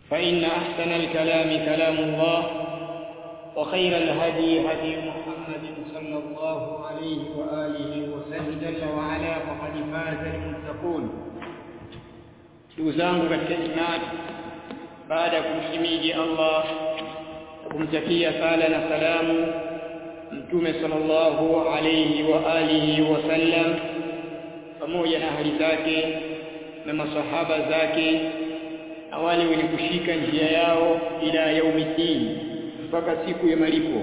فإن أحسن الكلام كلام الله وخير الهدي هدي محمد صلى الله عليه وآله وسلم جل وعلا فقد فاز المتقون ndugu zangu katika imani baada ya kumhimidi Allah na kumtakia sala na salamu mtume sallallahu alayhi wa alihi wasallam pamoja na ahli zake na masahaba zake na wale wenye kushika njia yao ila yaumiddin mpaka siku ya malipo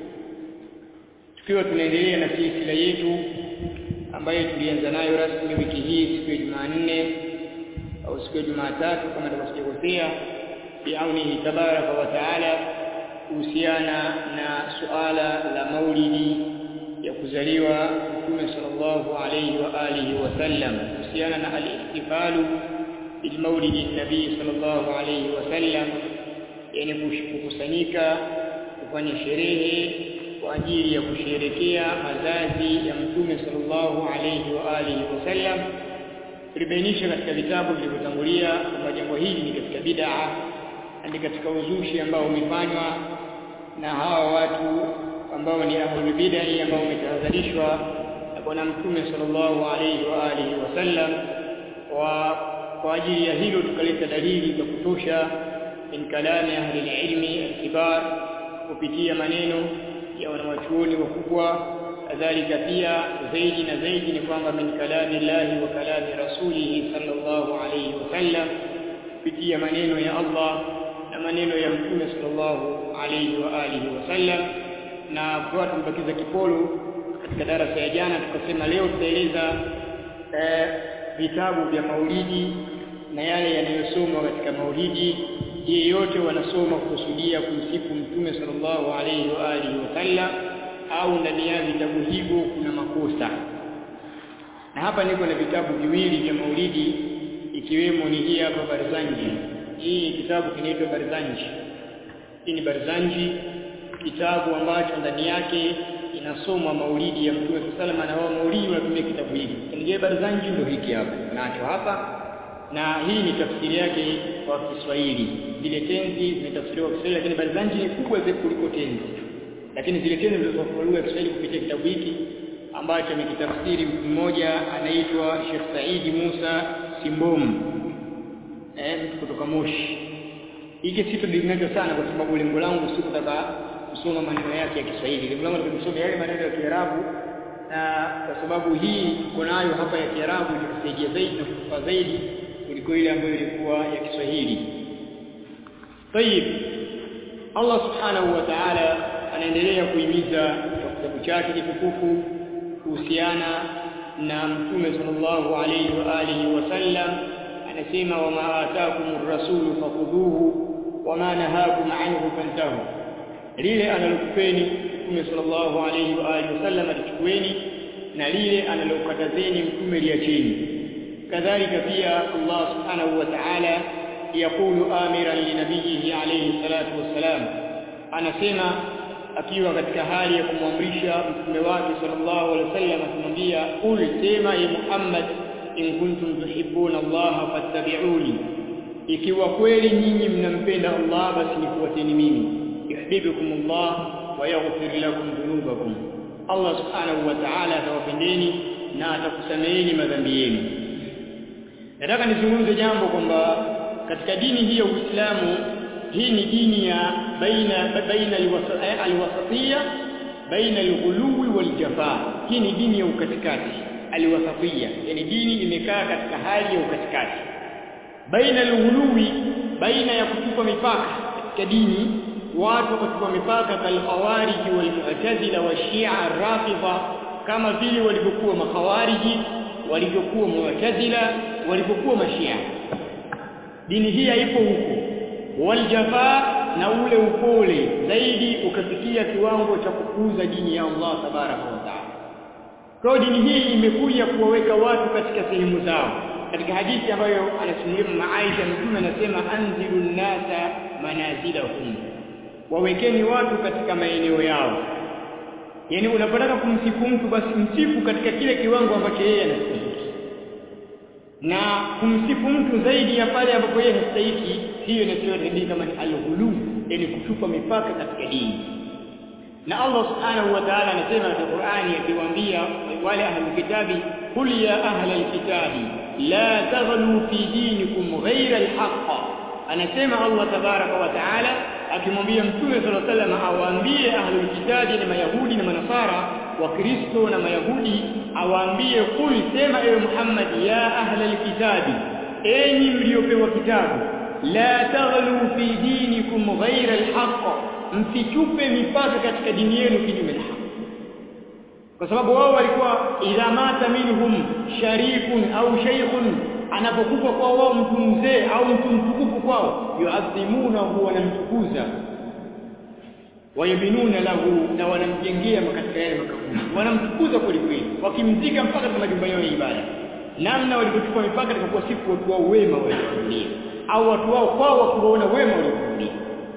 tukiwa tunaendelea na silsila yetu ambayo tulianza nayo rasmi wiki hii siku ya Jumanne au siku ya Jumatatu kama nitakosekosea biaunihi tabaraka wa taala kuhusiana na suala la maulidi ya kuzaliwa Mtume sallallahu alayhi wa alihi wasallam kuhusiana na al-ihtifalu bil maulidi nabii sallallahu alayhi wasallam yani kukusanyika kufanya sherehe kwa ajili ya kusherekea mazazi ya Mtume sallallahu alayhi wa alihi wasallam tulibainisha katika vitabu vilivyotangulia kwamba jambo hili ni katika bid'a ni katika uzushi ambao umefanywa na hawa watu ambao ni ahlul bid'ah ambao umetahadharishwa na bwana mtume sallallahu alayhi wa alihi wasallam wa kwa ajili ya hilo tukaleta dalili za kutosha min kalami ahli ilmi al-kibar kupitia maneno ya wanawachuoni wakubwa kadhalika pia zaidi na zaidi ni kwamba min kalami llahi wa kalami rasulihi sallallahu alayhi wasallam kupitia maneno ya Allah na maneno ya mtume sallallahu alayhi wa alihi wasallam na kwa tumebakiza kipolo katika darasa ya jana tukasema leo tutaeleza eh, vitabu vya maulidi na yale yanayosomwa katika maulidi yeyote wanasoma kukusudia kumsifu mtume sallallahu alayhi wa alihi wasallam au ndani ya vitabu hivyo kuna makosa na hapa niko na vitabu viwili vya maulidi ikiwemo ni hii hapa Barzanji hii kitabu kinaitwa Barzanji hii ni Barzanji kitabu ambacho ndani yake inasomwa maulidi ya Mtume sallallahu na wao maulidi wanatumia kitabu hiki kingie Barzanji ndio hiki hapa nacho hapa na hii ni tafsiri yake kwa Kiswahili zile tenzi zimetafsiriwa kwa Kiswahili lakini Barzanji ni kubwa zaidi kuliko tenzi lakini zile tenzi zilizofafanuliwa Kiswahili kupitia kitabu hiki ambacho amekitafsiri mtu mmoja anaitwa Sheikh Saidi Musa Simbom eh mtu kutoka Moshi hiki situ dinacho sana kwa sababu lengo langu si kutaka kusoma maneno yake ya Kiswahili lengo langu ni kusoma yale maneno ya Kiarabu na kwa sababu hii tuko nayo hapa ya Kiarabu itatusaidia zaidi na kufaa zaidi kuliko ile ambayo ilikuwa ya Kiswahili طيب Allah subhanahu wa ta'ala anaendelea kuhimiza kwa kitabu chake kitukufu kuhusiana na mtume sallallahu alayhi wa alihi wasallam anasema wama ataakumur rasulu fakhudhuhu wama nahakum anhu fantahu lile analokupeni mtume sallallahu alayhi wa alihi wasallam alichukueni na lile analokatazeni mtume liacheni kadhalika pia Allah subhanahu wa ta'ala yaqulu amiran linabiyhi alayhi salatu wassalam anasema akiwa katika hali ya kumwamrisha mtume wake sallallahu alaihi wasallam akimwambia ul sema ya Muhammad in kuntum tuhibbuna Allah fattabi'uni ikiwa kweli nyinyi mnampenda Allah basi nifuateni mimi yuhibbukum Allah wa yaghfir lakum dhunubakum Allah subhanahu wa ta'ala atawapendeni na atakusameheni madhambi yenu nataka nizungumze jambo kwamba katika dini hii ya Uislamu hii ni dini ya baina baina alwasatiyya baina alghuluwi waljafa hii ni dini ya ukatikati alwasatiyya yani dini imekaa katika hali ya ukatikati baina alghuluwi baina ya kutupa mipaka katika dini watu kutupa mipaka kal khawariji wal mu'tazila wa shia rafidha kama vile walivyokuwa makhawariji walivyokuwa mu'tazila walivyokuwa mashia dini hii haipo huko waljafa na ule upole zaidi ukafikia kiwango cha kukuza dini ya Allah tabaraka wa taala kwa dini hii imekuja kuwaweka watu katika sehemu zao katika hadithi ambayo anasimulia mama Aisha mtume anasema anzilu nasa manazilahum wawekeni watu katika maeneo yao yani unapotaka kumsifu mtu basi msifu katika kile kiwango ambacho yeye anastahili na kumsifu mtu zaidi ya pale ambapo yeye hastahiki hiyo inaitwa kama ni al-ghulu yani kuchupa mipaka katika dini na Allah subhanahu wa ta'ala anasema katika Qur'ani akiwaambia wale ahlul kitabi qul ya ahlal kitabi la taghlu fi dinikum ghayra al-haqq anasema Allah tabaraka wa ta'ala akimwambia mtume sallallahu alaihi wasallam awaambie ahlul kitabi na mayahudi na manasara wa kristo na mayahudi awaambie qul sema ewe Muhammad ya ahlal kitabi enyi mliopewa kitabu la taghlu fi dinikum ghayra al-haqq msichupe mipaka katika dini yenu kinyume na haki kwa sababu wao walikuwa idha mata minhum sharifun au shaykhun anapokufa kwa wao mtu mzee au mtu mtukufu kwao yuadhimunahu wanamtukuza wayabinuna lahu na wanamjengea katika yale makaburi wanamtukuza kweli kweli wakimzika mpaka katika majumba yao ya ibada namna walivyochukua mipaka katika kuwasifu watu wao wema waliokulia au watu wao kwao wakiwaona wema waliokulia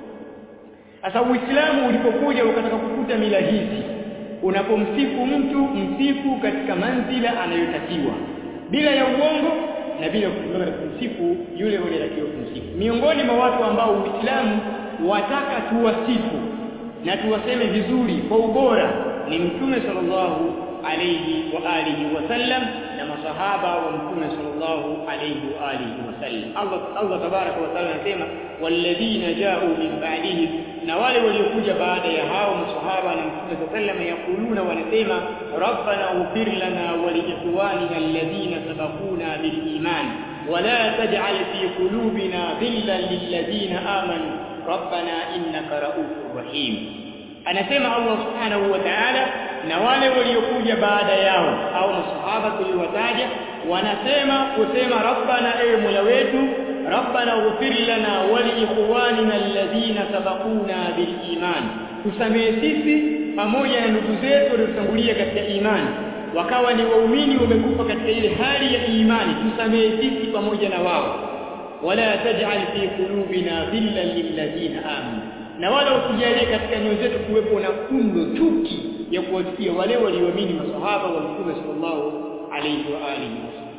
sasa Uislamu ulipokuja ukataka kukuta mila hizi unapomsifu mtu msifu katika manzila anayotakiwa bila ya uongo na bila kutumia katika kumsifu yule unayetakiwa kumsifu miongoni mwa watu ambao Uislamu wataka tuwasifu na tuwaseme vizuri kwa ubora ni mtume sallallahu alayhi wa alihi wasallam na masahaba wa mtume sallallahu alayhi wa alihi wasallam Allah Allah tabaraka wa taala anasema walladhina ja'u min ba'dihim na wale waliokuja baada ya hao masahaba na mtume sallallahu yakuluna wanasema rabbana ighfir lana wa li ikhwanina alladhina sabaquna bil iman ولا تجعل في قلوبنا غلا للذين آمنوا ربنا إنك رؤوف رحيم anasema Allah subhanahu wa ta'ala na wale waliokuja baada yao au masahaba tuliwataja wanasema kusema rabbana ewe mola wetu rabbana ighfir lana wa li ikhwanina alladhina sabaquna bil iman tusamee sisi pamoja na ndugu zetu waliotangulia katika imani wakawa ni waumini wamekufa katika ile hali ya imani tusamee sisi pamoja na wao wala taj'al fi qulubina dhillan lilladhina amanu na wala usijalie katika nyoyo zetu kuwepo na kundo chuki ya kuwafikia wale walioamini masahaba wa Mtume sallallahu alayhi wa alihi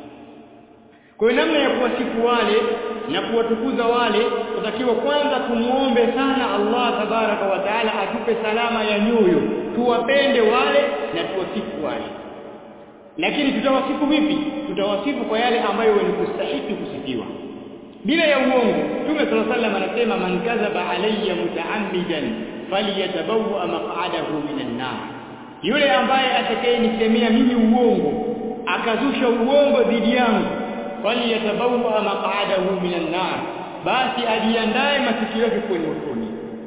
kwa hiyo namna ya kuwasifu wale na kuwatukuza wale tutakiwa kwanza tumuombe sana Allah tabaraka wa taala atupe salama ya nyoyo tuwapende wale na tuwasifu wale lakini tutawasifu vipi tutawasifu kwa yale ambayo ni kustahili kusifiwa bila ya uongo Mtume صلى الله عليه anasema man kadhaba alayya mutaammidan falyatabawwa maq'adahu minan nar yule ambaye atakayenisemea mimi uongo akazusha uongo dhidi yangu falyatabawwa maq'adahu minan nar basi ajiandae masikio yake kwenye motoni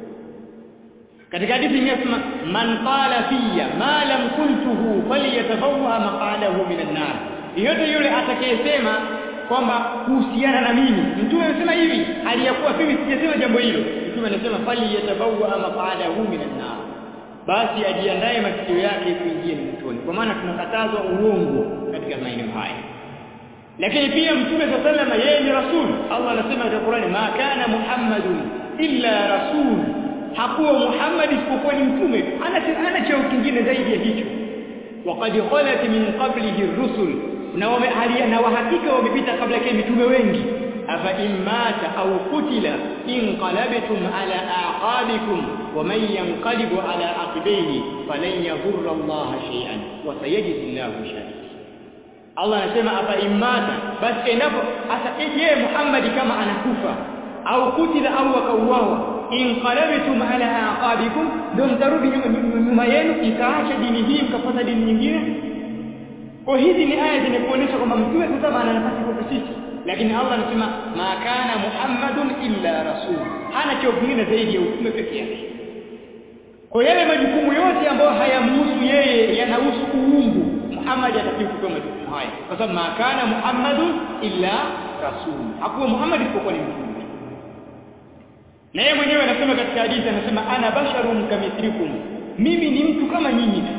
katika hadithi inasema man qala fiyya ma lam kuntuhu falyatabawwa maq'adahu minan nar yote yule atakayesema kwamba kuhusiana na mimi mtume anasema hivi aliyakuwa mimi sijasema jambo hilo mtume anasema fali yatabawa maqadahu minan nar basi ajiandae masikio yake kuingia motoni kwa maana tunakatazwa uongo katika maeneo haya lakini pia mtume sallallahu yeye ni rasul Allah anasema katika Qur'ani ma kana muhammadun illa rasul hakuwa muhammad isipokuwa ni mtume ana ana cheo kingine zaidi ya hicho waqad khalat min qablihi ar-rusul na wamehalia na wahakika wamepita kabla yake mitume wengi afa immata au kutila inqalabtum ala aqabikum waman yanqalibu ala aqibihi falan yadhurra Allah shay'an wa sayajzi Allahu shakir Allah anasema afa immata basi endapo hata je Muhammad kama anakufa au kutila au akauawa inqalabtum ala aqabikum ndio mtarudi nyuma yenu ikaacha dini hii mkafuata dini nyingine kwa hizi ni aya zinakuonyesha kwamba mtume sasa ana nafasi kwa sisi lakini Allah anasema ma kana muhammadun illa rasul hana cheo kingine zaidi ya utume pekee yake kwa yale majukumu yote ambayo hayamhusu yeye yanahusu uungu Muhammad atakiwa kupewa majukumu haya kwa sababu ma kana muhammadun illa rasul hakuwa Muhammad isipokuwa ni mtume na yeye mwenyewe anasema katika hadithi anasema ana basharun kamithlikum mimi ni mtu kama nyinyi tu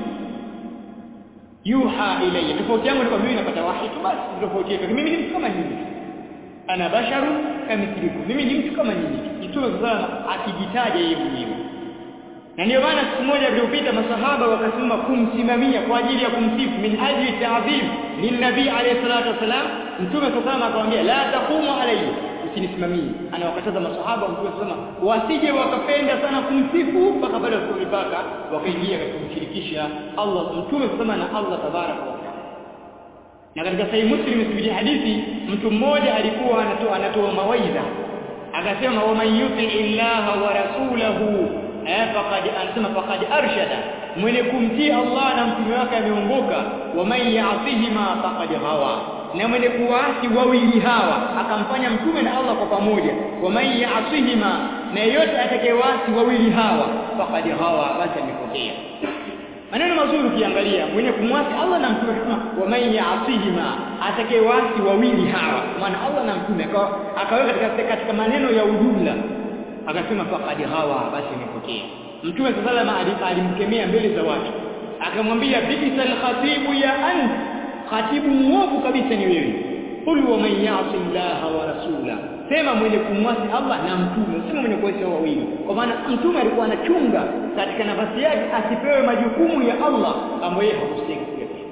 yuha ilayya tofauti yangu ni kwamba mimi napata wahi tu basi tofauti yetu mimi ni mtu kama nyinyi ana basharu kamithlikum mimi ni mtu kama nyinyi mtume sasa akijitaja yeye mwenyewe na ndio maana siku moja iliyopita masahaba wakasema kumsimamia kwa ajili ya kumsifu min ajli ta'zim lin nabii alayhi salatu wasalam mtume sallallahu akamwambia la taqumu alayhi usinisimamie anawakataza masahaba mtume sallallahu wasije wakapenda sana kumsifu mpaka pale wasipopaka wakaingia katika kumshirikisha Allah mtume sallallahu na Allah tabaraka wa taala na katika sahihi muslim isibidi hadithi mtu mmoja alikuwa anatoa anatoa mawaidha akasema wa man yuti illaha wa rasulahu eh faqad anasema faqad arshada mwenye kumtii Allah na mtume wake ameongoka wa man ya'sihima faqad hawa na mwenye kuasi wawili hawa akamfanya mtume na Allah kwa pamoja wa man ya'sihima na yote atakayewasi wawili hawa faqad hawa basi amepotea maneno mazuri ukiangalia mwenye kumwasi Allah na mtume kama wa man ya'sihima atakayewasi wawili hawa maana Allah na mtume akaweka katika katika maneno ya ujumla akasema faqad hawa basi amepotea mtume sallallahu alayhi alimkemea mbele za watu akamwambia bikisal khatibu ya ant khatibu mwovu kabisa ni wewe qul wa man ya'si Allah wa rasula sema mwenye kumwasi Allah na mtume sema mwenye kuasi wawili kwa maana mtume alikuwa anachunga katika nafasi yake asipewe majukumu ya Allah ambayo yeye hakustahili kuyapewa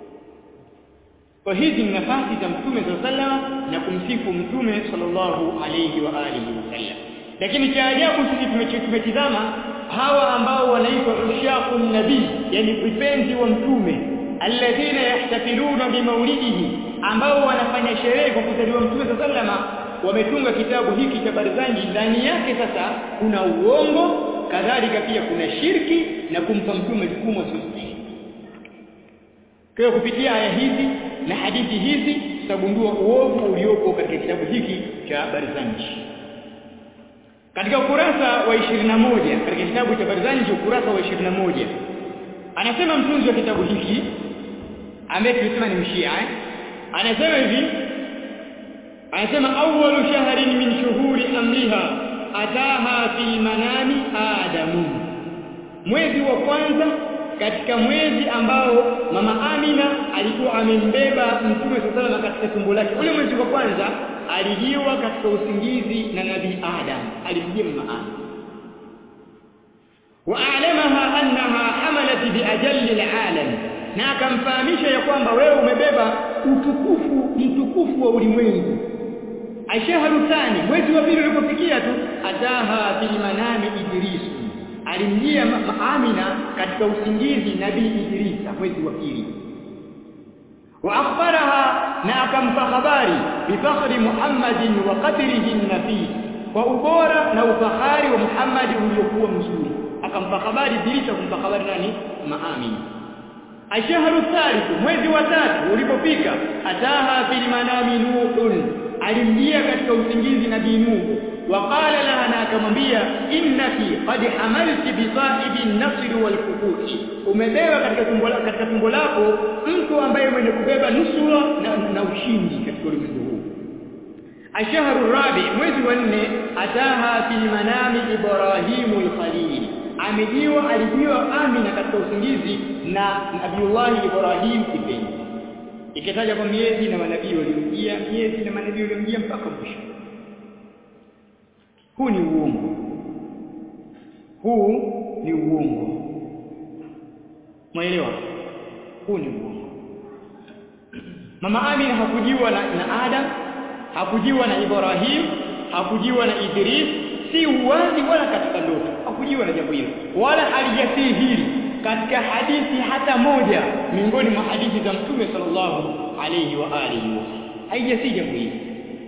kwa hizi ni nafasi za mtume sallallahu na kumsifu mtume sallallahu alayhi wa alihi wasallam lakini cha ajabu sisi tumetizama hawa ambao wanaitwa ushaqun nabii yani vipenzi wa mtume alladhina yahtafiluna bimaulidihi ambao wanafanya sherehe kwa kuzaliwa mtume sallallahu wametunga kitabu hiki cha Barzanji ndani yake sasa kuna uongo kadhalika pia kuna shirki na kumpa mtume jukumu asiyostahili kwa kupitia aya hizi na hadithi hizi tutagundua uovu uliopo katika kitabu hiki cha Barzanji katika ukurasa wa 21 katika kitabu cha Barzanji ukurasa wa 21 anasema mtunzi wa kitabu hiki ambaye tulisema ni mshia eh? anasema hivi anasema awwalu shahrin min shuhuri amriha ataha fi manami adamu mwezi wa kwanza katika mwezi ambao mama Amina alikuwa amembeba mtume sallallahu katika tumbo lake ule mwezi wa kwanza alijiwa katika usingizi na nabii Adam alimjia mama Amina wa'alamaha annaha hamalat biajalli alalam na akamfahamisha ya kwamba wewe umebeba utukufu mtukufu wa ulimwengu ashahru thani mwezi wa pili ulipofikia tu ataha bil manami idris alimjia Amina katika usingizi nabii Idrisa mwezi wa pili wa akhbaraha na akampa habari bifakhri Muhammadin wa qadrihi nafi kwa ubora na ufahari wa Muhammad uliokuwa mzuri akampa habari Idrisa kumpa habari nani Maamina ashahru thalith mwezi wa tatu ulipofika ataha fil manami nuhun alimjia katika usingizi nabii Nuhu waqala laha na akamwambia innaki qad hamalti bi sahibi an-nasr wal fukuti umebeba katika tumbo lako katika tumbo lako mtu ambaye mwenye kubeba nusura na, na ushindi katika ulimwengu huu ashahru rabi mwezi wa nne ataha fil manami ibrahimu al-khalil amejiwa alijiwa amina katika usingizi na nabiullahi ibrahim kipenzi ikitaja kwa miezi na manabii waliomjia miezi na manabii waliomjia mpaka mwisho huu ni uongo huu ni uongo mwelewa huu ni uongo mama Amina hakujiwa na, na Adam hakujiwa na Ibrahim hakujiwa na Idris si uwazi wala katika ndoto hakujiwa na jambo hilo wala halijasii hili katika hadithi hata moja miongoni mwa hadithi za Mtume sallallahu alayhi wa alihi wasallam haijasii jambo hili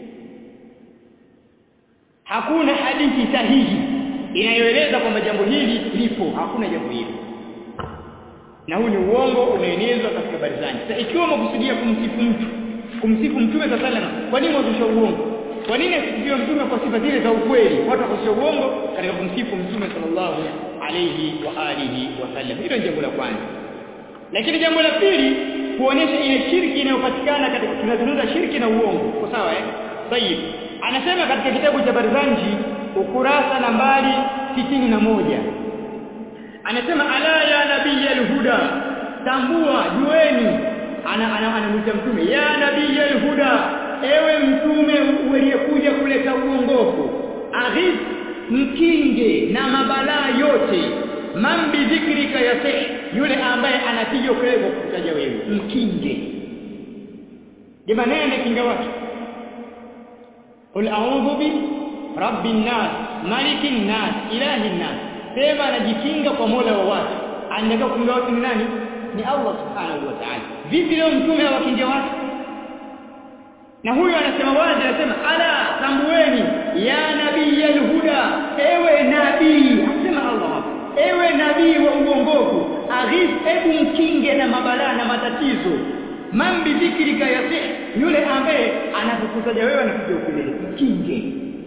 hakuna hadithi sahihi inayoeleza kwamba jambo hili lipo hakuna jambo hili na huu ni uongo unaenezwa katika barizani sasa ikiwa umekusudia kumsifu mtu kumsifu mtume sallallahu alayhi wasallam kwa nini wazusha uongo kwa nini asifiwe mtume kwa sifa zile za ukweli watu wakosha uongo katika kumsifu mtume sallallahu alayhi wa alihi wasallam hilo ni jambo la kwanza lakini jambo la pili kuonyesha ile shirki inayopatikana katika tunazungumza shirki na uongo kwa sawa eh tayib anasema katika kitabu cha Barzanji ukurasa nambari sitini na moja anasema ala ya nabii al-huda tambua jueni ana anamwita mtume ya nabii al-huda ewe mtume uliyekuja kuleta uongofu aghith mkinge na mabalaa yote man bidhikrika yasih yule ambaye anapiga kelele kutaja wewe mkinge jamani naye anakinga watu qul a'udhu bi rabbin nas malikin nas ilahin nas sema anajikinga kwa Mola wa watu anataka kukinga watu ni nani ni Allah subhanahu wa ta'ala vipi leo mtume awakinge watu na huyo anasema wazi anasema ala tambueni ya nabii alhuda ewe nabii anasema Allah ewe nabii wa uongofu aghith hebu mkinge na mabalaa na matatizo man bidhikrika yasih yule ambaye anakukutaja wewe anakuja ukelele mkinge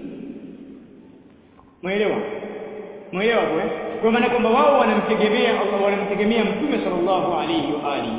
mwelewa mwelewa kwa kwa maana kwamba wao wanamtegemea Allah wanamtegemea mtume sallallahu alayhi wa alihi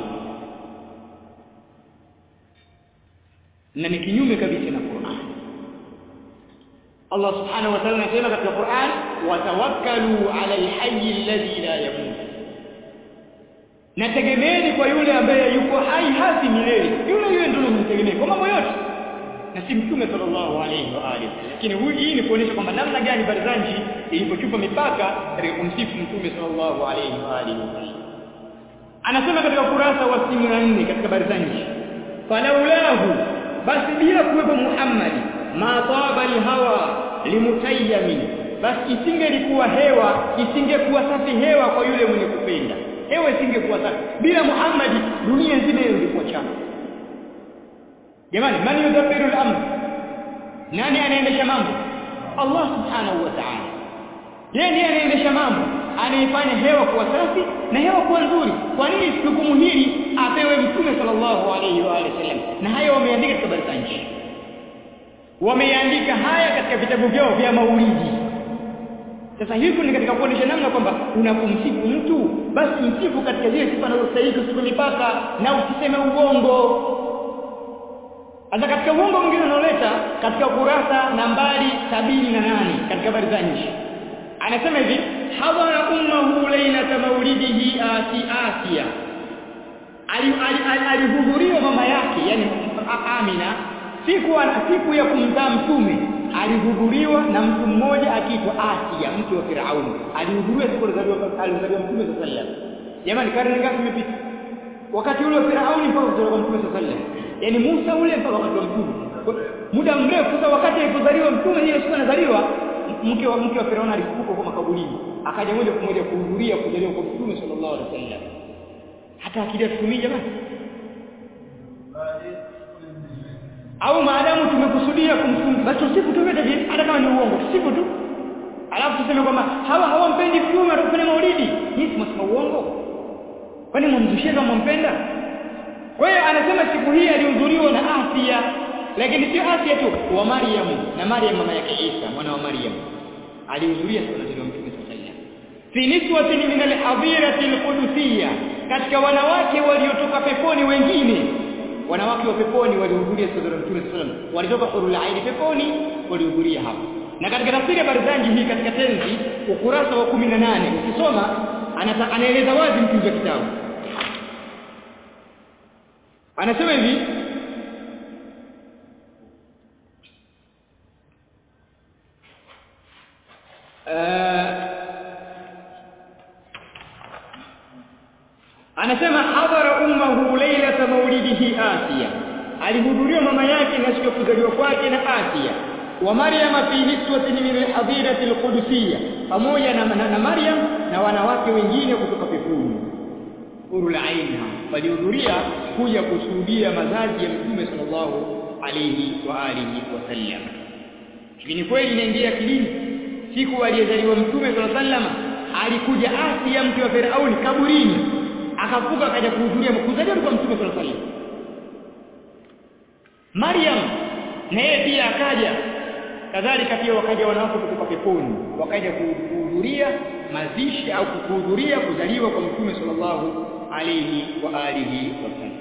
na ni kinyume kabisa na Qur'an Allah subhanahu wa ta'ala anasema katika Qur'an watawakkalu 'ala al-hayy alladhi la yamut nategemeeni kwa yule ambaye yuko hai hasi milele yule yule ndio mtegemee kwa mambo yote na si mtume sallallahu alayhi wa alihi lakini hii ni kuonyesha kwamba namna gani barzanji ilipochupa mipaka katika kumsifu mtume sallallahu alayhi wa alihi anasema katika kurasa wa 64 katika barzanji falaulahu basi bila kuwepo Muhammad ma taba alhawa limutayyamin basi isingelikuwa hewa isingekuwa safi hewa kwa yule mwenye kupenda hewa isingekuwa safi bila Muhammad dunia nzima ingekuwa chafu jamani man yudabbiru al-amr nani anaendesha mambo Allah subhanahu wa ta'ala yeye ndiye anaendesha mambo anaifanya hewa kuwa safi na hewa kuwa nzuri kwa nini jukumu hili apewe mtume sallallahu alayhi wa alihi wasallam na hayo wameandika katika barkanji wameandika haya katika vitabu vyao vya maulidi sasa hivi ni katika kuonyesha namna kwamba unapomsifu mtu basi msifu katika zile sifa anazostahili usipe mipaka na usiseme uongo hata katika uongo mwingine unaoleta katika kurasa nambari sabini na nane katika habari za nchi anasema hivi hadhara ummahu lailata maulidihi asi asia alihudhuriwa mama yake yani Amina siku siku ya kumzaa mtume alihudhuriwa na mtu mmoja akiitwa Asia mke wa Firauni alihudhuriwa siku alizaliwa alizaliwa mtume sallallahu alaihi wasallam jamani karne ngapi imepita wakati ule wa Firauni mpaka kuzaliwa mtume sallallahu alaihi wasallam yani Musa ule mpaka wakati wa mtume muda mrefu sasa wakati alipozaliwa mtume ile siku anazaliwa mke wa mke wa Firauni alifufuka kwa makaburini akaja moja kwa moja kuhudhuria kuzaliwa kwa mtume sallallahu alaihi wasallam hata akili asitumii jamani au maadamu tumekusudia kumfunga basi tusifu tu vile vile hata kama ni uongo tusifu tu alafu tuseme kwamba hawa hawampendi mtume atakufanya maulidi nyinyi mnasema uongo kwani mumzushia kama mmpenda kwa hiyo anasema siku hii alihudhuriwa na Asia lakini sio Asia tu wa Maryam na Maryam mama yake Isa mwana wa Maryam alihudhuria siku ya mtume sallallahu fi niswatin min al-hadirati al-qudsiyya katika wanawake waliotoka peponi wengine wanawake wa peponi walihudhuria siku ya mtume sallallahu walitoka hurul aini peponi walihudhuria hapo na katika tafsiri ya barzanji hii katika tenzi ukurasa wa 18 ukisoma anaeleza wazi mtunzi wa kitabu anasema hivi anasema hadhara ummahu lailata maulidihi Asia alihudhuria mama yake na siku ya kuzaliwa kwake na Asia wa Maryam fi niswatin min al-hadirati al-qudsiyya pamoja na, na, na Maryam na wanawake wengine kutoka peponi urul aina walihudhuria kuja kushuhudia mazazi ya mtume sallallahu alayhi wa alihi wasallam hivi kweli inaingia kilini siku aliyezaliwa mtume sallallahu alayhi wasallam alikuja Asia mke wa Firauni kaburini akafuka akaja kuhudhuria kuzaliwa kwa mtume sallallahu alayhi wasallam Maryam na yeye pia akaja kadhalika pia wakaja wanawake kutoka peponi wakaja kuhudhuria mazishi au kuhudhuria kuzaliwa kwa mtume sallallahu alayhi wa alihi wasallam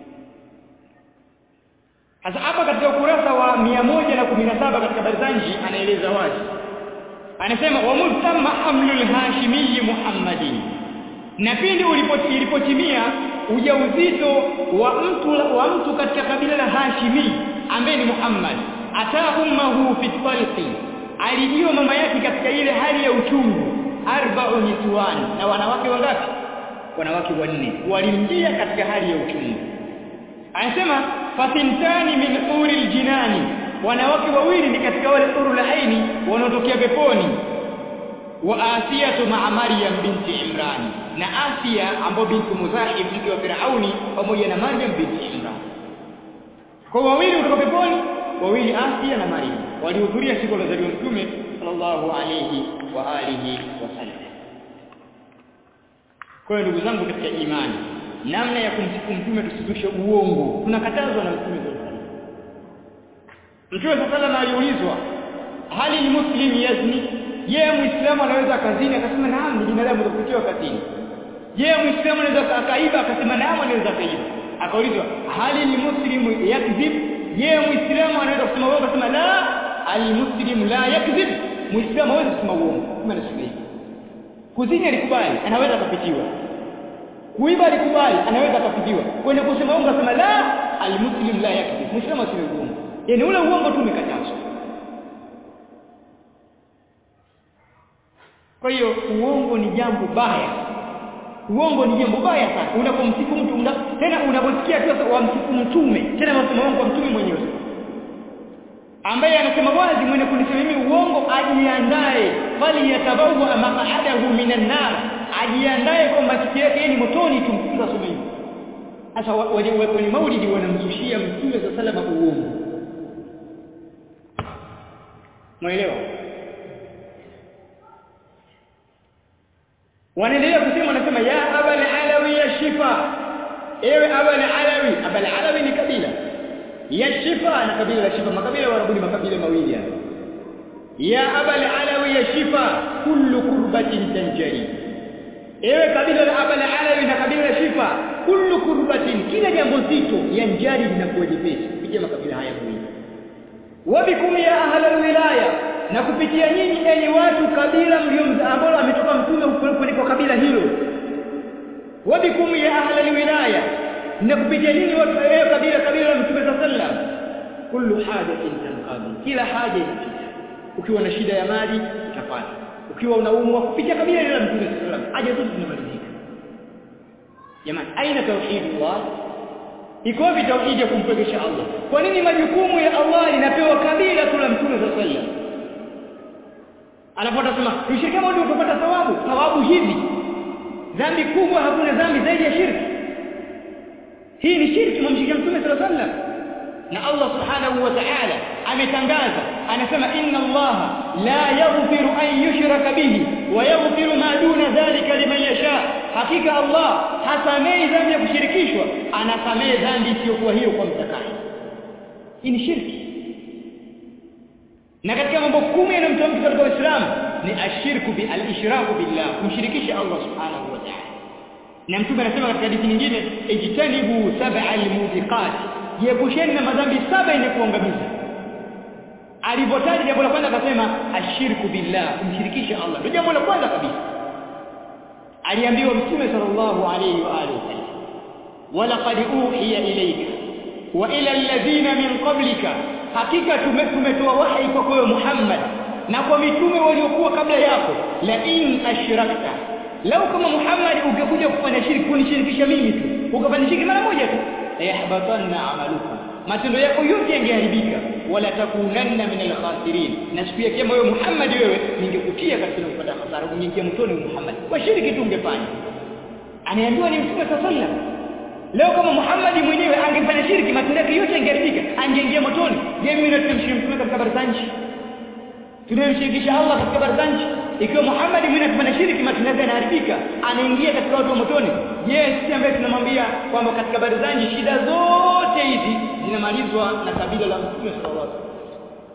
Sasa hapa katika ukurasa wa 117 katika Barzanji anaeleza wazi anasema wa mutamma hamlul hashimi Muhammadin na pindi ulipotimia ujauzito wa mtu wa mtu katika kabila la Hashimi ambaye ni Muhammad ata ummuhu fi talqi alijiwa mama yake katika ile hali ya uchungu arba'u niswan na wanawake wangapi wanawake wanne walimjia katika hali ya uchungu anasema fatintani min uri aljinani wanawake wawili ni katika wale uru lahaini wanaotokea peponi wa asiyatu ma'a maryam binti imran na asia ambayo binti muzahib mke wa firauni pamoja na maryam binti imran kwa wawili kutoka peponi wawili asia na maryam walihudhuria siku la zaliwa mtume sallallahu alayhi wa alihi wasallam kwa hiyo ndugu zangu katika imani namna ya kumsifu mtume tusizushe uongo tunakatazwa na mtume sallallahu Mtume sallallahu aliulizwa hali ni muslim yazni je muislamu anaweza kazini akasema naam ni binadamu kupitia kazini je muislamu anaweza akaiba akasema naam anaweza akaiba akaulizwa hali ni muslim yakzib je muislamu anaweza kusema uongo akasema la almuslim la yakzib muislamu hawezi kusema uongo kama nasema kuzini alikubali anaweza akapitiwa kuiba alikubali anaweza akapitiwa kwenda kusema uongo akasema la almuslim la yakzib muislamu aseme uongo yani ule uongo tu umekatazwa kwa hiyo uongo ni jambo baya uongo ni jambo baya sana unapomsifu mtu una, tena unaposikia tu wamsifu mtume tena wasema uongo mtume mwenyewe ambaye anasema wazi mwenye kunisema mimi uongo ajiandae bali yatabawa maq'adahu minan nar ajiandae kwamba siku yake ni motoni tumfunga soma hivi sasa wenye maulidi wanamzushia mtume za salama uongo Mwelewa? Wanaendelea kusema wanasema ya abal alawi ya shifa. Ewe abal alawi, abal alawi ni kabila. Ya shifa na kabila la shifa, makabila wanabudi makabila mawili hapa. Ya abal alawi ya shifa, kullu kurbatin tanjari. Ewe kabila la abal alawi na kabila la shifa, kullu kurbatin, kila jambo zito yanjari linakuwa jepesi. Pitia makabila haya mawili wabikum ya ahla alwilaya na kupitia nyinyi enyi watu kabila mlio ambao ametoka mtume kuliko kabila hilo wabikum ya ahla alwilaya na kupitia nyinyi watu eh kabila kabila la mtume sallam kullu hajatin tanqadi kila haja inapita ukiwa na shida ya mali utapata ukiwa unaumwa kupitia kabila la mtume sallam haja zote zinamalizika jamani aina tauhidullah iko wapi tauhidi ya kumpekesha Allah kwa nini majukumu ya Allah linapewa kabila tu la mtume sallallahu anapota sema tushiriki moja utapata thawabu thawabu hivi dhambi kubwa hakuna dhambi zaidi ya shirki hii ni shirki mumshikia mtume sallallahu alaihi wasallam na Allah subhanahu wa ta'ala ametangaza anasema inna Allah la yaghfiru an yushraka bihi wa yaghfiru ma duna dhalika liman yasha hakika Allah hasamei dhambi ya kushirikishwa anasamee dhambi isiyokuwa hiyo kwa mtakaye hii ni shirki na katika mambo kumi yanayomtoa mtu katika Uislamu ni ashirku bi al-ishraku billah kumshirikisha Allah subhanahu wa ta'ala na mtume anasema katika hadithi nyingine ijtanibu sab'a al-mubiqat jiepusheni na madhambi saba yenye kuangamiza alipotaja jambo la kwanza akasema ashirku billah kumshirikisha Allah ndio jambo la kwanza kabisa aliambiwa mtume sallallahu alayhi wa alihi wasallam walaqad uhiya ilayka wa ila alladhina min qablika hakika tumetoa wahi kwa kwa Muhammad na kwa mitume waliokuwa kabla yako la in ashrakta lau kama Muhammad ungekuja kufanya shirki kunishirikisha mimi tu ukafanya shirki mara moja tu yahbatanna amalukum matendo yako yote yangeharibika wala takunanna min alkhasirin na siku ya kiyama wewe Muhammad wewe ningekutia katika kupata hasara ungeingia mtoni Muhammad kwa shirki tu ungefanya anaambiwa ni mtume sallallahu leo kama Muhammad mwenyewe angefanya shirki matendo yake yote yangeharibika angeingia motoni je mimi na tunamshiriki mtume katika barzanji tunamshirikisha Allah katika barzanji ikiwa Muhammad mwenyewe akifanya shirki matendo yake yanaharibika anaingia katika watu wa motoni je sisi ambaye tunamwambia kwamba katika barzanji shida zote hizi zinamalizwa na kabila la mtume sallallahu alaihi wasallam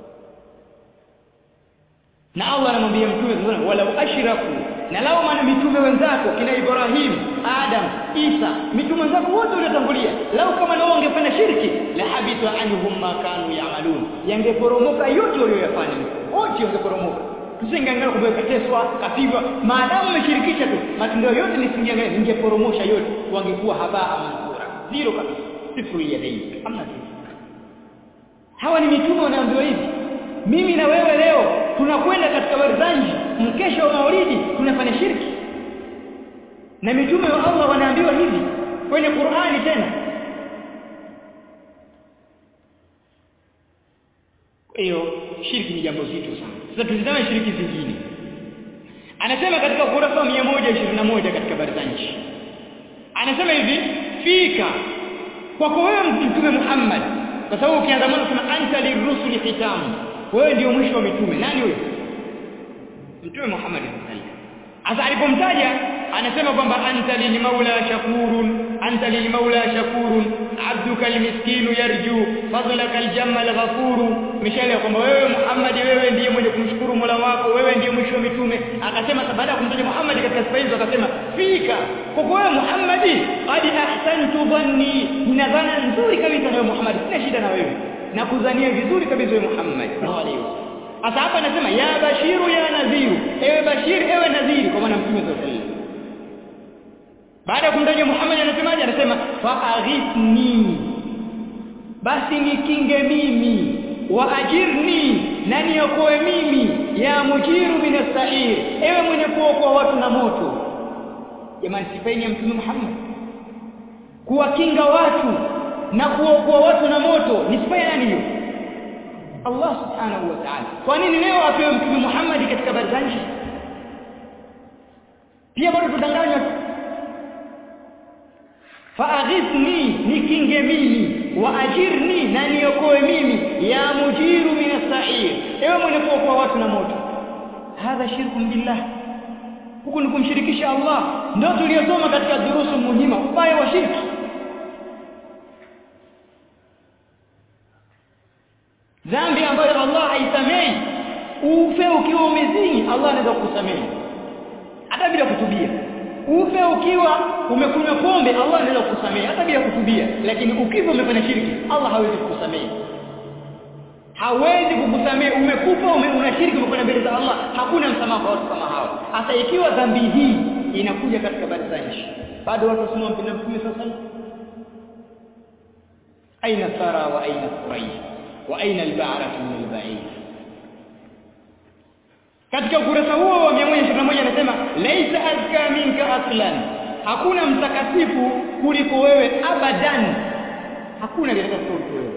na Allah anamwambia mtume sallallahu walau ashraku na lao maana mitume wenzako kina Ibrahim Adam Isa mitume wenzako wote waliotangulia lao kama nao wangefanya shirki la habita anhum ma kanu ya'malun yangeporomoka yote walioyafanya wote wangeporomoka tusingeangalia kwamba kateswa kapigwa maadamu umeshirikisha tu matendo yote nisingeangalia ningeporomosha yote wangekuwa habaa mansura zero kabisa sifuri ya dai hamna kitu hawa ni mitume wanaambiwa hivi mimi na wewe leo tunakwenda katika barzanji mkesha wa maulidi tunafanya shirki na mitume wa Allah wanaambiwa hivi kwenye Qur'ani tena hiyo shirki ni jambo zito sana sasa tuzitame shiriki zingine anasema katika ukurasa wa 121 katika barzanji anasema hivi fika kwako wewe mtume Muhammad kwa sababu ukianza mwanzo sema anta lirrusuli khitamu wewe ndio mwisho wa mitume nani huyo mtume Muhammad sallallahu Asa alipomtaja anasema kwamba anta lilmaula shakurun anta lilmaula shakurun abduka almiskinu yarju fadlaka aljamma alghafuru mishale kwamba wewe Muhammad wewe ndiye mwenye kumshukuru Mola wako wewe ndiye mwisho wa mitume akasema baada ya kumtaja Muhammad katika sifa hizo akasema fika kwa wewe Muhammad qad ahsantu dhanni nina dhana nzuri kabisa na wewe Muhammad sina shida na wewe na kudhania vizuri kabisa wewe Muhammad sallallahu alaihi wasallam Sasa hapa anasema ya bashiru ya nadhiru, ewe bashir ewe nadhiri kwa maana mtume sallallahu alaihi wasallam. Baada ya kumtaja Muhammad anasemaje? Anasema fa aghithni. Basi nikinge mimi wa ajirni na niokoe mimi ya mujiru minasair ewe mwenye kuokoa watu na moto jamani sifaini ya mtume Muhammad kuwakinga watu na kuokoa watu na moto ni sifa ya nani hiyo Allah subhanahu wa ta'ala kwa nini leo apewe mtume Muhammad katika barzanji pia bado tudanganywa faaghithni nikinge mimi waajirni na niokoe mimi ya mujiru min as-sa'ir ewe mwenye kuokoa watu na moto hadha shirku billah huku ni kumshirikisha Allah ndio tuliyosoma katika durusu muhima ubaya wa shirki dhambi ambayo Allah haisamehi ufe ukiwa umezini Allah anaweza kukusamehe hata bila kutubia ufe ukiwa umekunywa pombe Allah anaweza kukusamehe hata bila kutubia lakini ukifa umefanya shirki Allah hawezi kukusamehe hawezi kukusamehe umekufa ume, unashiriki umefanya mbele za Allah hakuna msamaha kwa watu kama hao hasa ikiwa dhambi hii inakuja katika baadhi za nchi bado watu wasema mpenda mtume sasa aina thara wa aina quraish wa aina al-ba'ratu min al-ba'id katika ukurasa huo wa 121 anasema laisa azka minka aslan hakuna mtakatifu kuliko wewe abadan hakuna katika kuliko wewe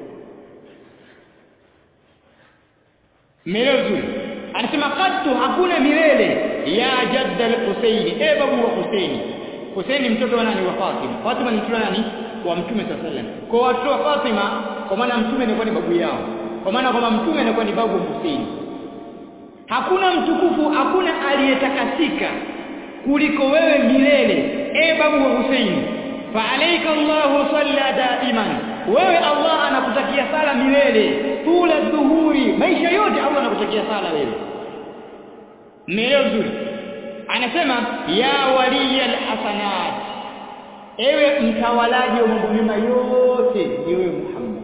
milele anasema qattu hakuna milele ya jadda al-husaini e babu wa husaini husaini mtoto wa nani wa fatima fatima ni mtoto wa nani wa mtume sallallahu alaihi wasallam kwa watoto wa fatima kwa maana mtume anakuwa ni babu yao kwa maana kwamba mtume anakuwa ni babu husaini hakuna mtukufu hakuna aliyetakasika kuliko wewe milele e babu wa Husaini fa alayka Allahu salla daiman wewe Allah anakutakia sala milele tula dhuhuri maisha yote Allah anakutakia sala wewe milele nzuri anasema ya waliya alhasanat ewe mtawalaji wa mambo mema yote ni wewe Muhammad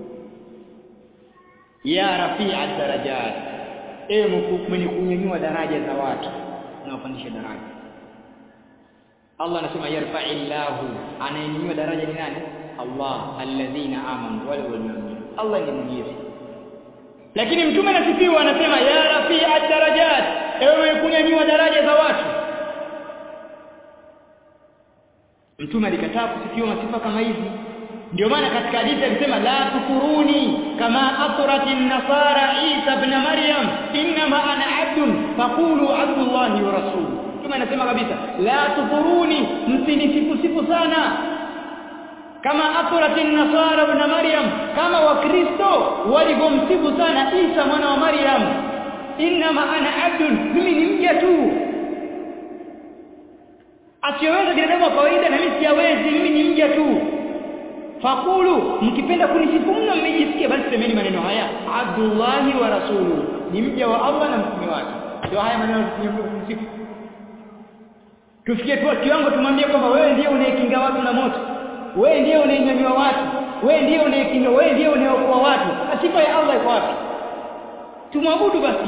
ya rafi'a darajat ewe mwenye kunyanyua daraja za watu unaopandisha daraja Allah anasema yarfa'illahu anayenyanyua daraja ni nani Allah alladhina amanu wal mu'minun Allah ni mwenyezi lakini mtume anasifiwa anasema ya rafi'a darajat ewe kunyanyua daraja za watu mtume alikataa kusifiwa masifa kama hizi ndio maana katika hadithi alisema la tukuruni kama atratin nasara Isa ibn Maryam inma ana abdun faqulu abdullahi wa rasuluhu kama anasema kabisa la tukuruni msinisifu sifu sana kama atratin nasara ibn Maryam kama wakristo walivyomsifu sana Isa mwana wa Maryam inma ana abdun mimi ni mja tu asiyeweza binadamu wa kawaida na mimi siyawezi mimi ni mja tu Fakulu mkipenda kunisifu mno mmejisikia basi semeni maneno haya Abdullahi wa rasuluhu ni mja wa Allah na mtume wake ndio haya maneno tunyombe kunisifu tufikie tu kiwango tumwambie kwamba wewe ndiye unayekinga watu na moto wewe ndiye unayenyanyua watu wewe ndiye unayekinga wewe ndiye unayeokoa watu sifa ya Allah iko wapi tumwabudu basi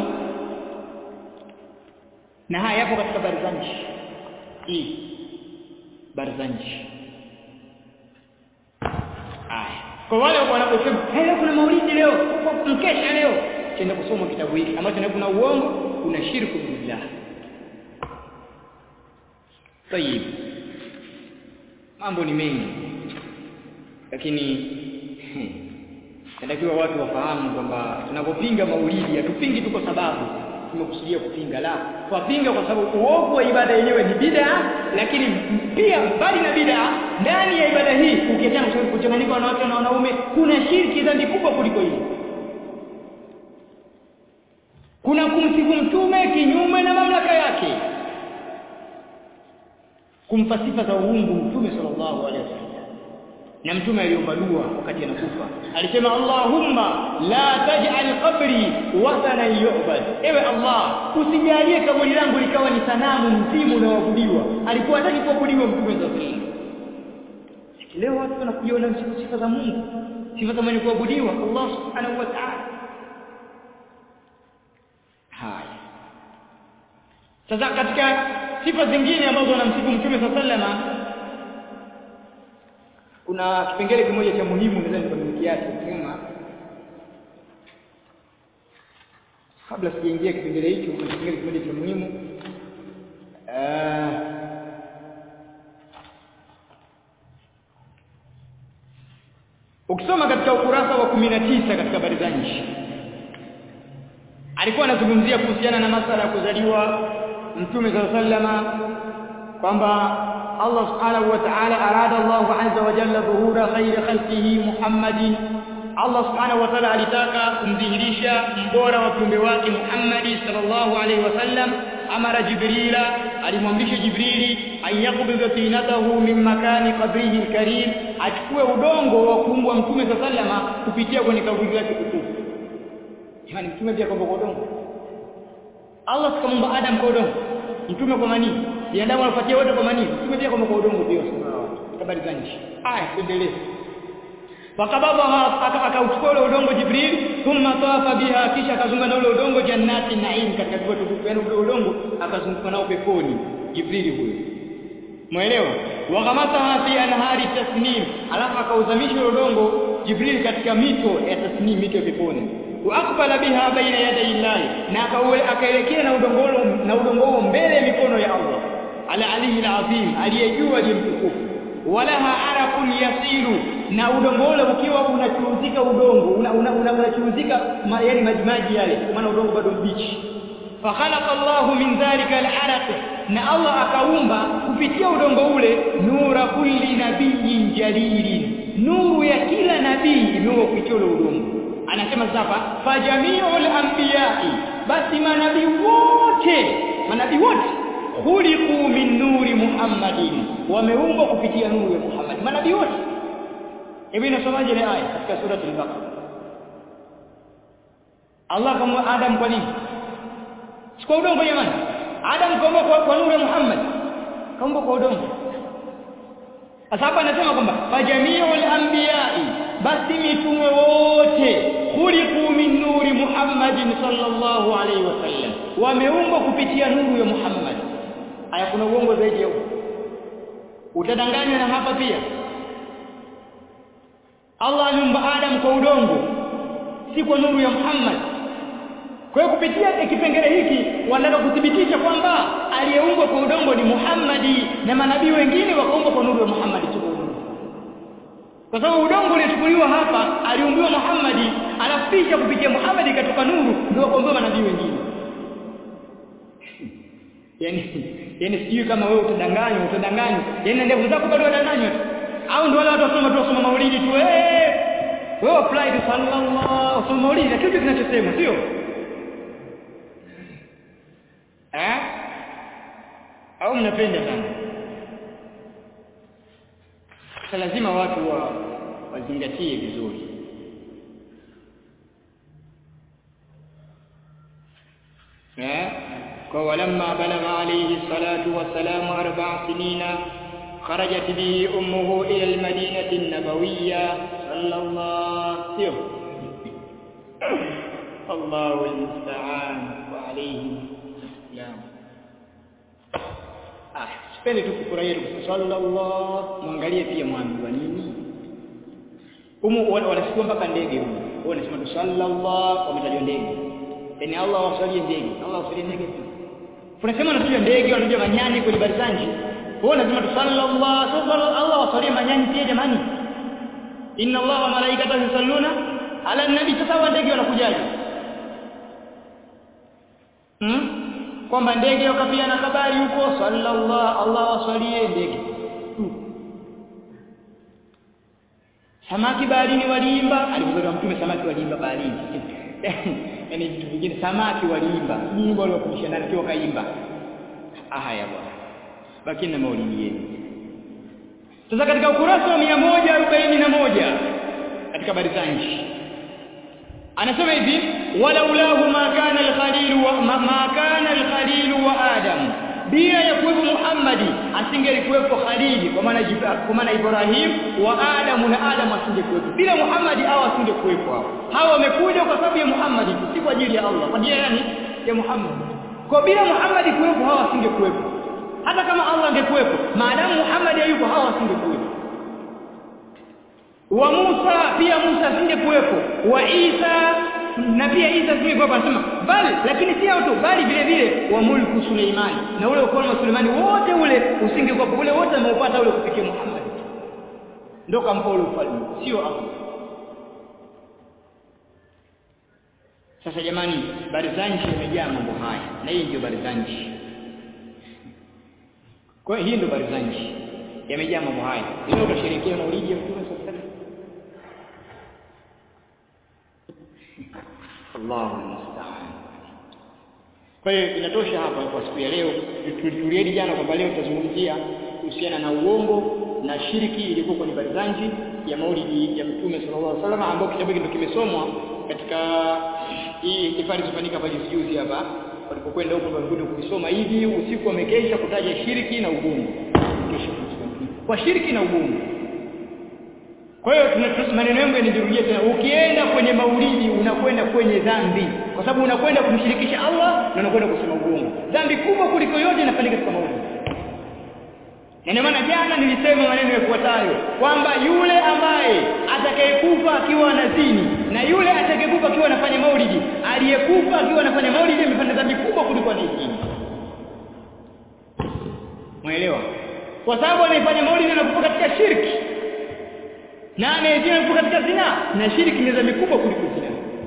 na haya yapo katika barzanji hii barzanji Aya. Kwa wale wanaposema, "Hey, leo kuna maulidi leo, mkesha leo." Chenda kusoma kitabu hiki ambacho na kuna uongo, kuna shirku billah. Tayib. Mambo ni mengi. Lakini inatakiwa watu wafahamu kwamba tunapopinga maulidi hatupingi tu kwa sababu tumekusudia kupinga la twapinga kwa sababu uovu wa ibada yenyewe ni bid'a lakini pia mbali na bid'a ndani ya ibada hii ukiachana kuchanganyika wanawake na wanaume kuna shirki dhambi kubwa kuliko hili kuna kumsifu mtume kinyume na mamlaka yake kumpa sifa za uungu mtume sallallahu alaihi wasallam na mtume aliomba dua wakati anakufa alisema Allahumma la taj'al qabri wathanan yu'bad ewe Allah usijalie kaburi langu likawa ni sanamu mzimu unaoabudiwa alikuwa hataki kuabudiwa mtume sallallahu alaihi wasallam leo watu wanakujiona sifa za Mungu sifa za mwenye kuabudiwa Allah subhanahu wa ta'ala haya sasa katika sifa zingine ambazo wanamsifu mtume sallallahu alaihi wasallam kuna kipengele kimoja cha muhimu nadhani kwa kiasi nyuma kabla sijaingia kipengele hicho kuna kipengele kimoja cha muhimu uh, ukisoma katika ukurasa wa 19 katika habari za nchi alikuwa anazungumzia kuhusiana na masala ya kuzaliwa mtume sallallahu alaihi wasallam kwamba Allah subhanahu wa ta'ala arada Allah azza wa jalla dhuhura khairi khalqihi Muhammadin Allah subhanahu wa ta'ala alitaka kumdhihirisha mbora wa viumbe wake Muhammad sallallahu alaihi wasallam amara Jibrila alimwamrisha Jibrili ayakubidha tinatahu min makani qabrihi alkarim achukue udongo wa kuumbwa mtume sallallahu kupitia kwenye kaburi lake tukufu yani mtume pia kwa udongo Allah sikamumba Adam kwa udongo mtume kwa manii binadamu anafuatia wote kwa manii mtume pia kwa udongo pia habari za nchi aya tuendelee fakababa akauchukua ule udongo Jibril thumma tawafa biha kisha akazunguka na ule udongo jannati naim katika vitu tukufu yani ule udongo akazunguka nao peponi Jibril huyo Muelewa? Waghamataha fi anhari tasnim, alafu akauzamisha ule udongo Jibril katika mito ya tasnim, mito ya peponi. Wa aqbala biha baina yaday Allah, na akaelekea na udongo na udongo huo mbele ya mikono ya Allah. Ala alihi alazim, aliyejua je mtukufu. Walaha arakun yasilu, na udongo ule ukiwa unachuruzika udongo, unachuruzika una, una, yani majimaji yale, maana udongo bado mbichi. فخلق الله من ذلك العرق na Allah akaumba kupitia udongo ule nura kulli nabiyin jalilin nuru ya kila nabii imeumbwa kupitia ule udongo anasema sasa fajamiul anbiya'i basi manabii wote manabii wote khuliqu min nuri muhammadin wameumbwa kupitia nuru ya Muhammad manabii wote hivi nasomaje ile aya katika sura al-Baqara Allah kama Adam kwa nini si kwa udongo jamani Adam kaumba kwa, kwa nuru ya Muhammad kaumba kwa udongo sasa hapa anasema kwamba fajamiul anbiya'i basi mitume wote khuliqu min nuri Muhammadin sallallahu alaihi wasallam wameumbwa kupitia nuru ya Muhammad aya kuna uongo zaidi ya huo utadanganywa na hapa pia Allah aliumba Adam kwa udongo si kwa nuru ya Muhammad kwa hiyo kupitia kipengele hiki wanataka kuthibitisha kwamba aliyeumbwa kwa udongo ni Muhammadi na manabii wengine wakaumbwa kwa nuru ya Muhammadi tu. Kwa sababu udongo uliochukuliwa hapa aliumbiwa Muhammadi, alafu kisha kupitia Muhammadi ikatoka nuru ndio wakaumbiwa manabii wengine. Yaani yaani sijui kama wewe utadanganywa utadanganywa. Yaani ndevu zako bado wadanganywa tu. Au ndio wale watu wasoma tu wasoma maulidi tu eh. Wewe apply tu sallallahu wasoma maulidi na kitu kinachosema sio? eh au mnapenda sana sasa lazima watu wa wazingatie vizuri eh kwa walamma balagha alayhi salatu wassalam arba'a sinina خرجت به أمه إلى المدينة النبوية صلى الله عليه وسلم الله المستعان وعليه Islam. Ah, sipendi tu kufurahia tu sallallahu mwangalie pia mwambiwa nini. Humu wanasikia mpaka ndege humu. Wao wanasema tu sallallahu wametajwa ndege. Yaani Allah wasalie ndege. Allah wasalie ndege. Tunasema wanataja ndege, wanataja manyani kwenye barzanji. Wao wanasema tu sallallahu sallallahu Allah wasalie manyani pia jamani. Inna Allah wa malaikatahu yusalluna ala nabii sasa wa ndege wanakujaje hmm? kwamba ndege wakapia na habari huko sallallahu Allah wasalie ndege samaki baharini waliimba alipozaliwa mtume samaki waliimba baharini yani vitu vingine samaki waliimba nyimbo waliofundisha ndani kiwa kaimba haya bwana baki na maulidi yenu sasa katika ukurasa wa 141 katika barizanji anasema hivi walaulahu ma kana al-khalil wa ma, ma kana al-khalil wa adam bila ya kuwepo Muhammadi asingelikuwepo Khalili kwa maana kwa maana Ibrahim wa Adam na Adam asingekuwepo bila Muhammadi au asingekuwepo hao hao wamekuja kwa sababu ya Muhammadi si kwa ajili ya Allah kwa ajili yani ya Muhammad kwa bila Muhammadi kuwepo hao asingekuwepo hata kama Allah angekuwepo maadamu Muhammad hayupo hao asingekuwepo wa Musa pia Musa asingekuwepo wa Isa na pia Isa asingekuwepo anasema bali lakini si hao tu bali vile vile wa mulku Suleimani na ule ufalme wa Suleimani wote ule usingekuwepo ule wote ameupata ule kufikia Muhammad ndio kampa ule ufalme sio Allah sasa jamani barizanji imejaa mambo haya na hii ndio barizanji kwa hiyo hii ndio barizanji yamejaa mambo haya leo utasherehekea maulidi ya Mtume sallallahu Allahu musta'an. Kwa hiyo inatosha hapa kwa siku ya leo. Tuliahidi jana kwamba leo tutazungumzia kuhusiana na uongo na shiriki ilikuwa kwenye barizanji ya maulidi ya Mtume sallallahu alaihi wasallam ambao kitabu hiki ndio kimesomwa katika hii ihtifali ilifanyika pale juzi hapa walipokwenda huko walikuja kuisoma hivi usiku wamekesha kutaja shiriki na uongo. Kesho kwa shiriki na uongo. Kwa hiyo maneno yangu yanijirudia tena. Ukienda kwenye maulidi unakwenda kwenye dhambi kwa sababu unakwenda kumshirikisha Allah na unakwenda kusema uongo. Dhambi kubwa kuliko yote inafanyika katika maulidi. Na ndio maana jana nilisema maneno yafuatayo kwamba yule ambaye atakayekufa akiwa anazini na yule atakayekufa akiwa anafanya maulidi, aliyekufa akiwa anafanya maulidi amefanya dhambi kubwa kuliko anayezini. Muelewa? Kwa sababu anayefanya maulidi anakufa katika shirki na anayezini anakufa katika zina na shirki ni dhambi kubwa kuliko zina.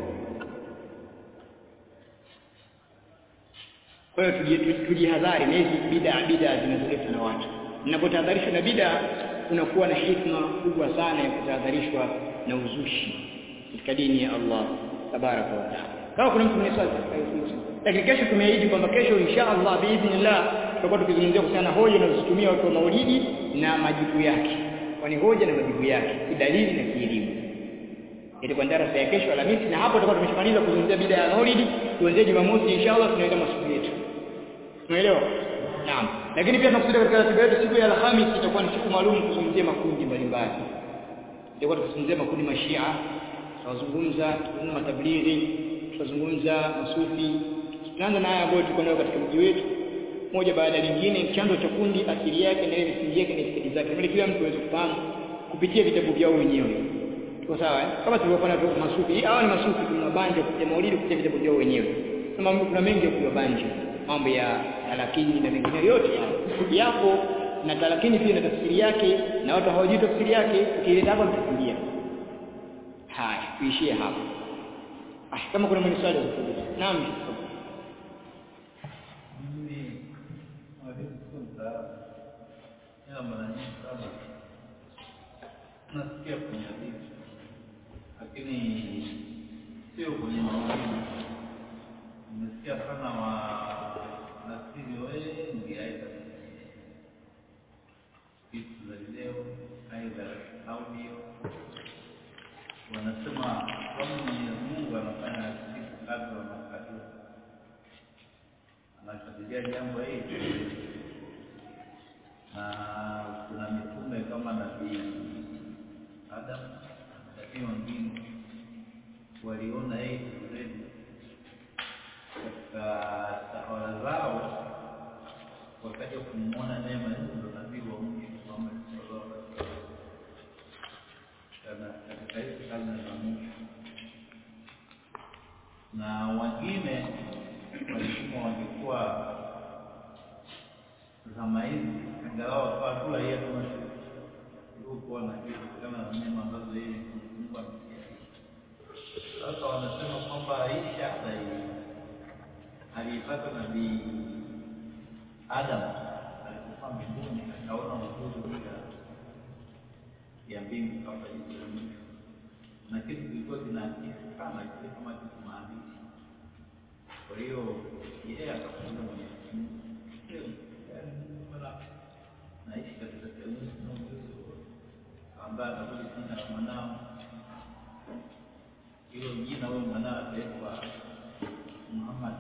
Kwa hiyo tujihadhari na hizi bid'a bid'a zinazoletwa na watu. Ninapotahadharishwa na bid'a kunakuwa na hikma kubwa sana ya kutahadharishwa na uzushi katika dini ya Allah tabaraka wa taala. Kama kuna mtu mwenye swali lakini kesho tumeahidi kwamba kesho insha Allah biidhnillah tutakuwa tukizungumzia kuhusiana na hoja inazotumia watu wa maulidi na majibu yake. Kwani hoja na majibu yake kidalili na kielimu. Itakuwa darasa ya kesho Alhamisi na hapo tutakuwa tumeshamaliza kuzungumzia bid'a ya maulidi. Tuanzie Jumamosi inshallah tunaenda masuala yetu. Umeelewa? Naam. Lakini pia tunakusudia katika ratiba yetu siku ya Alhamisi itakuwa ni siku maalum kuzungumzia makundi mbalimbali. Itakuwa tukizungumzia makundi mashia, tutazungumza tutazungumza matablighi, tutazungumza masufi. Tunaanza na haya ambayo tuko nayo katika mji wetu moja baada ya lingine, chanzo cha kundi, asili yake na ile misingi yake na itikadi zake. Ili kila mtu aweze kufahamu kupitia vitabu vyao wenyewe. Tuko sawa eh? Kama tulivyofanya tu masufi. Hawa ni masufi tunabanja kupitia maulidi kupitia vitabu vyao wenyewe. Kama kuna mengi ya kuyabanja mambo ya talakini na mengine yote yapo na talakini pia na tafsiri yake na watu hawajui tafsiri yake ukileta hapa mtakimbia haya tuishie hapa ah kama kuna mwenye swali naam nasikia kwenye hadithi lakini sio kwenye maulidi nimesikia sana wanasiri wengi aidha vitu za video aidha audio wanasema kwamba Mwenyezi Mungu anafanya siku kadra na kadra anakadiria jambo hili na kuna mitume kama nabii Adam nabii wengine waliona hii already katika tawala zao wakaja kumwona neema hizo ndo nabii wa mji Muhammad sallallahu alaihi wasallam katika hizi karne za mwisho na wengine walisema wangekuwa zama hizi angalau wakawa tu raia kama kuwa na kitu kutokana na neema ambazo yeye Mungu ametia Sasa wanasema kwamba hii shahada hii aliipata nabii Adam alipokuwa mbinguni, akaona uzuri bila ya mbingu kama jicho la mwisho, na kitu kilikuwa kinaakisi sana kile kama kitu maandishi. Kwa hiyo yeye akakuuliza Mwenyezi Mungu, "Je, yaani mbona naishi katika sehemu sina ujuzi wowote?" Akaambia atakuja jina la mwanao hilo jina huyo mwanao ataitwa Muhammad.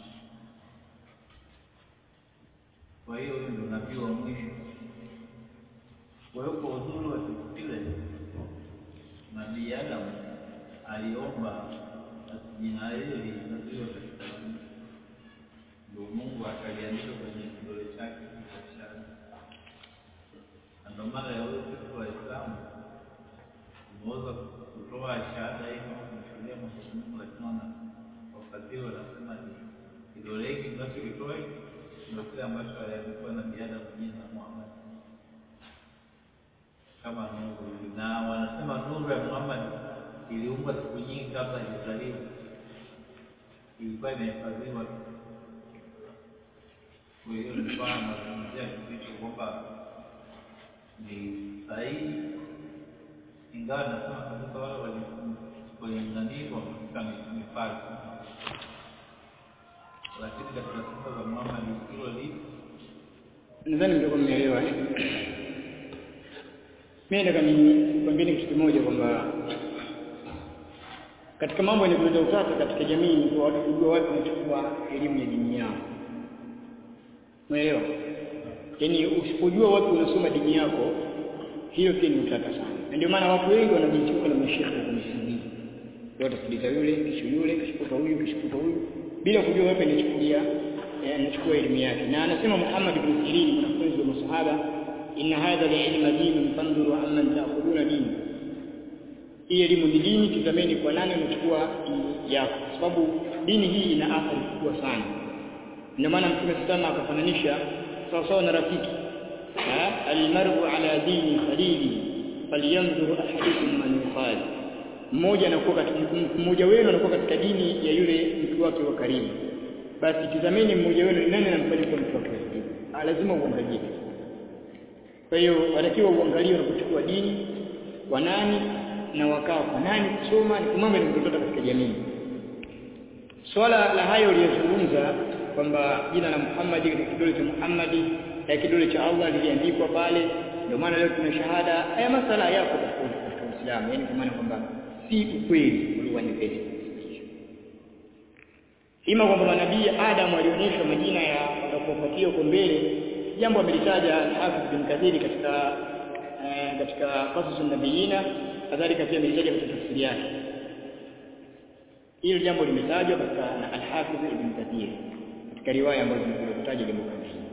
Kwa hiyo huyo ndio nabii wa mwisho. Kwa hiyo kwa uzuri wa siku zile, nabii Adamu aliomba basi jina hilo linazaliwa katika nchi. ndio Mungu akaliandika kwenye kidole chake cha shahada. Na ndio maana ya huyo sisi Waislamu tumeweza kutoa shahada hii kama kumshuhudia Mwenyezi Mungu, lakini wana wafasiri wanasema ni kidole hiki tunachokitoa hiki ndio kile ambacho aliandikwa na binadamu jina la Muhammad kama nuru, na wanasema nuru ya Muhammad iliumbwa siku nyingi kabla hajazaliwa, ilikuwa imehifadhiwa. Kwa hiyo nilikuwa nazungumzia kitu kwamba ni sahihi, ingawa nasema kabisa wale walinanii wamefika mipaka, lakini katika sifa za Muhammad hilo lipo nadhani mtakuwa mmeelewa eh? Mimi nataka nikwambieni kitu kimoja kwamba katika mambo yanayoleta utata katika jamii ni kwa watu kujua watu wanachukua elimu ya dini yao. Umeelewa? Yaani usipojua wapi unasoma dini yako, hiyo pia ni utata sana. Na ndio maana watu wengi wanajichuka na mashehe wa kumsubiri. Yote sikiliza yule, kisha yule, kisha huyu, kisha huyu bila kujua wapi anachukulia anachukua elimu yake. Na anasema Muhammad bin Sirin mwanafunzi wa masahaba inna hadha liilma dinun fanduru amman taakhuduna dini, hii elimu ni dini, tizameni kwa nani unachukua dini yako, kwa sababu dini hii ina athari kubwa sana. Ndio maana Mtume sana akafananisha sawa sawa na rafiki, almaru ala dini khalili falyanzur ahadukum man yukhali, mmoja anakuwa katika mmoja wenu anakuwa katika dini ya yule mtu wake wa karibu, basi tizameni mmoja wenu ni nani anamfanya kuwa mtu wake wa karibu, lazima uangalie kwa hiyo watakiwa uangalie unapochukua dini kwa nani na wakaa kwa nani kusoma, ni mambo yanayotokea katika jamii. Swala la hayo uliyozungumza kwamba jina la Muhammad katika kidole cha Muhammad na kidole cha Allah liliandikwa pale, ndio maana leo tuna shahada. Haya masala yako katika Uislamu, yaani kwa maana kwamba si ukweli ulioandikwa ima kwamba manabii Adam alionyeshwa majina ya watakaofuatia huko mbele jambo amelitaja Hafidh bin Kathir katika eh, katika Qasas nabiyina kadhalika pia amelitaja katika tafsiri yake. Hilo jambo limetajwa katika na Al-Hafidh ibn Kathir katika riwaya ambazo zimekutaja jambo kama hili.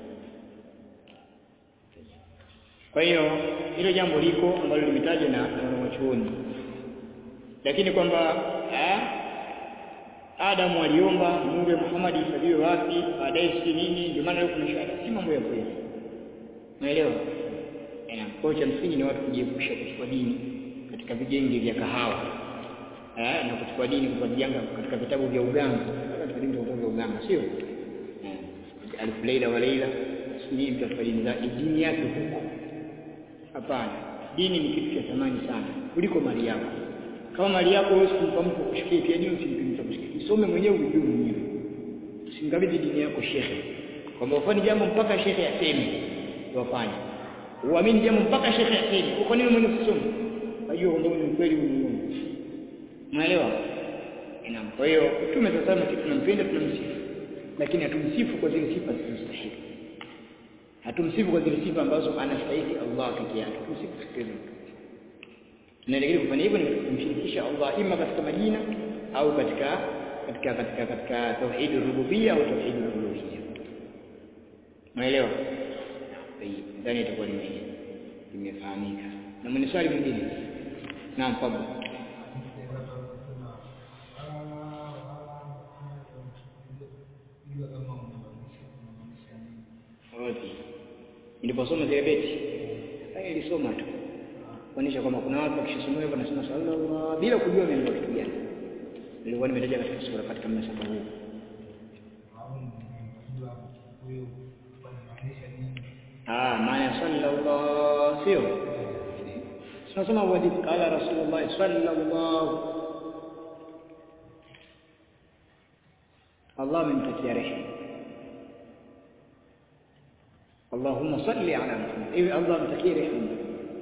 Kwa hiyo hilo jambo liko ambalo limetajwa na wanachuoni, lakini kwamba eh, Adamu aliomba nuru ya Muhammad ifadhiwe wapi, baadaye si nini. Ndio maana leo kuna shahada, si mambo ya kweli. Unaelewa? Eh, kwa cha msingi ni watu kujiepusha kuchukua dini katika vigenge vya kahawa eh, na kuchukua dini kwa vijanga katika vitabu vya uganga, katika dini vya uganga, sio eh, alif laila wa laila, sijui mtu afanye dini zake dini yake huko. Hapana, dini ni kitu cha thamani sana kuliko mali yako. Kama mali yako wewe usimpa mtu kushikia pia dini usimpe mtu kushikia. Usome mwenyewe ujue mwenyewe. Usimkabidhi dini yako shekhe. Kwamba ufanye jambo mpaka shekhe aseme wafanye. Uamini jambo mpaka shekhe aseme. Kwa nini mwenyewe usisome? Unajua kwamba ni kweli ni Mungu. Unaelewa? Naam. Kwa hiyo Mtume sasa sisi tunampenda tunamsifu. Lakini hatumsifu kwa zile sifa zinazostahili. Hatumsifu kwa zile sifa ambazo anastahili Allah pekee yake. Tumsifu sikiliza tunaelekea kufanya hivyo ni kumshirikisha Allah ima katika majina au katika katika katika katika tauhid rububia au tauhid uluhiyya. Unaelewa? Ndani itakuwa limefahamika. Na mwenye swali mwingine? Naam, fadhali. Niliposoma zile beti, nilisoma tu kuonyesha kwamba kuna watu wakishasomea hivyo wanasema sallallahu bila kujua imeandikwa kitu gani. nilikuwa nimetaja katika sura katika mnasaba huu ah maana sallallahu sio tunasema wajib qala rasulullah sallallahu Allah amemtakia rehema Allahumma salli ala Muhammad hivi Allah amtakie rehema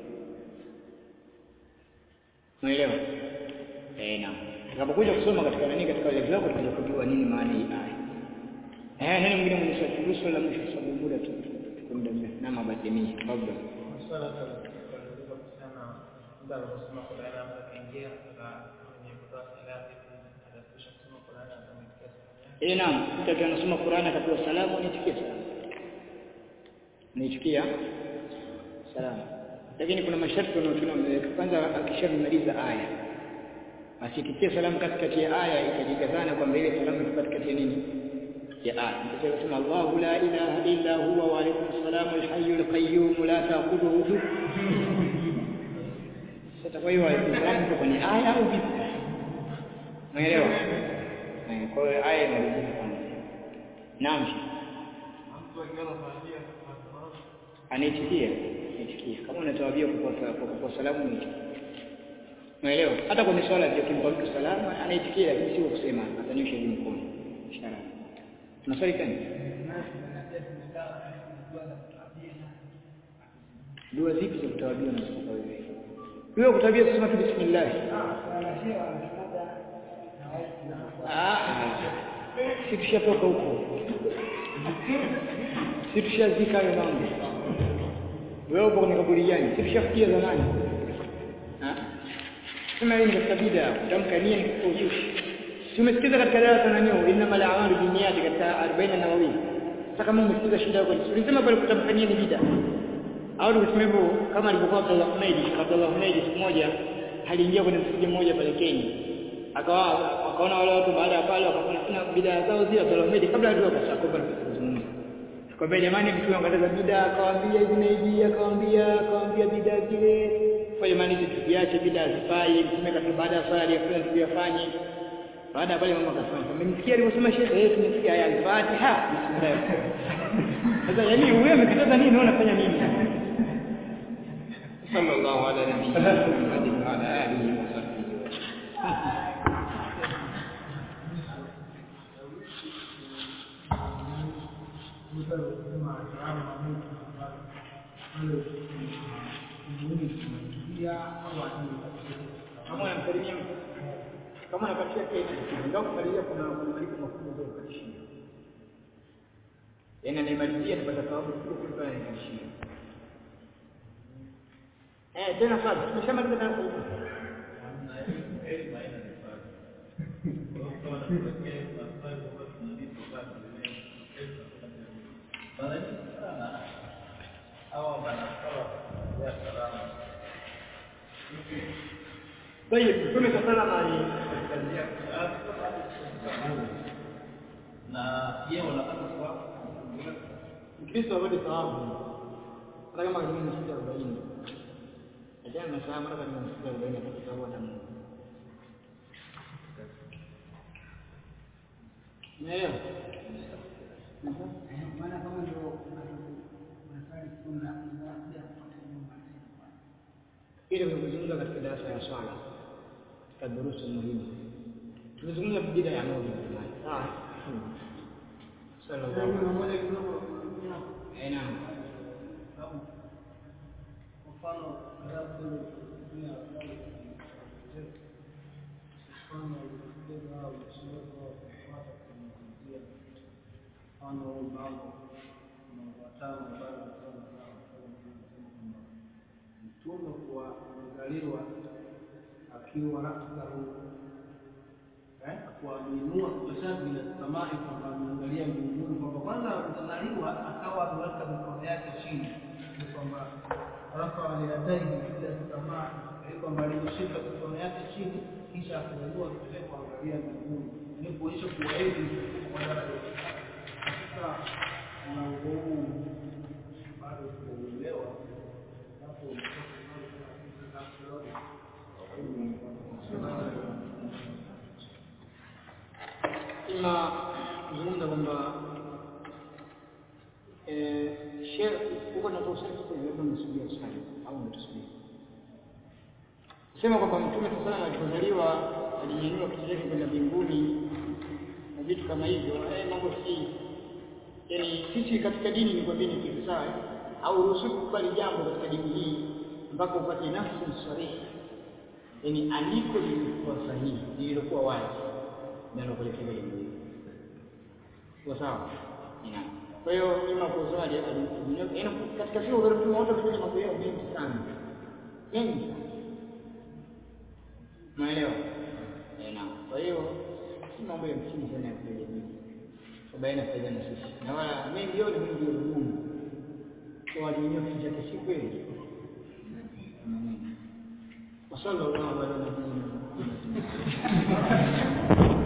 Unaelewa? Eh, naam. Tutakapokuja kusoma katika nani katika ile vitabu tutakuja kujua nini maana hii aya. Eh, nani mwingine mwenye swali kuhusu la mwisho sababu muda tu tuko muda mrefu na mabadilini. Kabla. Swala la kuuliza kuhusiana muda aliposoma Qur'an hapa kaingia katika kwenye kutoa salamu atakwisha kusoma Qur'an atamtikia salamu. Eh, naam. Mtu akiwa anasoma Qur'an akapewa salamu anaitikia salamu. Anaitikia salamu. Lakini kuna masharti wanaotuna wameweka. Kwanza akishamaliza aya asitikie salamu katikati ya aya ikajikazana kwamba ile salamu iko katikati ya nini ya aya mtasema kusema Allahu la ilaha illa huwa wa alaykum salamu alhayyul qayyum la ta'khudhuhu sasa kwa hiyo salamu iko kwenye aya au vipi unaelewa Eh, kwa hiyo aya inarudika kwanza naam Mtu akiwa anafahamia anaitikia anaitikia kama unatawabia kwa kwa kwa salamu anaitikia Unaelewa? Hata kwenye swala pia kimpa mtu salamu anaitikia lakini sio kusema atanyosha hivi mkono. Ishara. Tuna swali gani? Dua zipi za kutawabia na kutoka wewe? Dua kutawabia kusema tu bismillah. Ah. Si tushatoka huko. Si tushazika hayo mambo. Wewe uko kwenye kaburi gani? Si tushafikia zamani. Ah. Sema hii ni katika bid'a, kutamka nia ni katika uzushi. Tumesikiza katika darasa na nio inna mal a'malu binniyati katika 40 nawawi. Sasa kama umesikiza shida yako, ulisema pale kutamka nia ni bid'a. Au tukisema hivyo kama alivyokuwa Abdullah Humaidi, Abdullah Humaidi siku moja aliingia kwenye msikiti mmoja pale Kenya. Akawa akaona wale watu baada ya pale wakaona kuna bid'a zao zile Abdullah Humaidi kabla hajua kashakopa na kuzungumza. Kwa jamani mtu angataza bid'a akawaambia hivi na hivi akawaambia akawaambia bid'a zile kwa jamani hizi tusiache bila zifai tumeka tu baada ya swala aliyofanya tuliyofanye baada ya pale mama akasema mmemsikia alivyosema shekhe yeye tumesikia aya al-Fatiha bismillah sasa yani huyo amekataza nini na unafanya nini sallallahu ala nabiyyina Muhammadin wa ala alihi wa sahbihi kama unamsalimia mtu kama unakatishia tena ndio kusalimia kuna kuna malipo makubwa ndio kukatishia yaani anaimalizia anapata thawabu kubwa kuliko anayekatishia eh tena sasa tumeshamaliza darasa hili طيب Mtume sallallahu alayhi na yeye wanapata sawabu Mkristo apate thawabu hata kama kwenye msikiti arobaini ajana na saa mara kwenye msikiti arobaini apate thawabu hata Mungu Naelewa? maana kama ndio unasali sunna unakuja kupata nyumba Ile nimezungumza katika darasa ya swala katika durusu muhimu. Tumezungumza bid'a ya moja jamani. Sawa? Sallallahu alaihi wasallam. moja kidogo Eh, naam. sababu kwa mfano alafu dunia mfano ukienda au mshauri wa kupata kumzia mfano huu mambo na watano bado sana kwamba mtume kwa kuzaliwa akiwa nafsahu eh kuaminua kutashabi na samai kwamba ameangalia mbinguni kwamba kwanza kuzaliwa akawa ameweka mikono yake chini ni kwamba rafa aliyadaihi ila samaa ili kwamba alishika mikono yake chini kisha akanyanyua kichwa kuangalia mbinguni ni kuonyesha kuwaidi kwa daraja katika mlango huu bado tunaelewa hapo swali sasa labda mnasubiri swali au ndio tusubiri sema kwamba mtume sasa alipozaliwa alinyanyua kichwa chake kwenda mbinguni na vitu kama hivyo eh mambo si yani sisi katika dini ni kwambia ni kitu sawa eh? au ruhusu kukubali jambo katika dini hii mpaka upate nafsi sarihi yani andiko lilikuwa sahihi lililokuwa wazi linalopelekea jambo hili kwa sawa Naam. kwa hiyo ima kwa swali yaani katika siku za mtume wote kufanya mambo yao mengi sana mengi sana Umeelewa? Eh, naam. Kwa hiyo si mambo ya msingi sana ya kuja jamii. Kwa baina faida na sisi. Na wala mengi yote mengi ya Mungu. Kwa walinyo kitu chake si kweli. Wasallallahu ala nabiyyina Muhammad.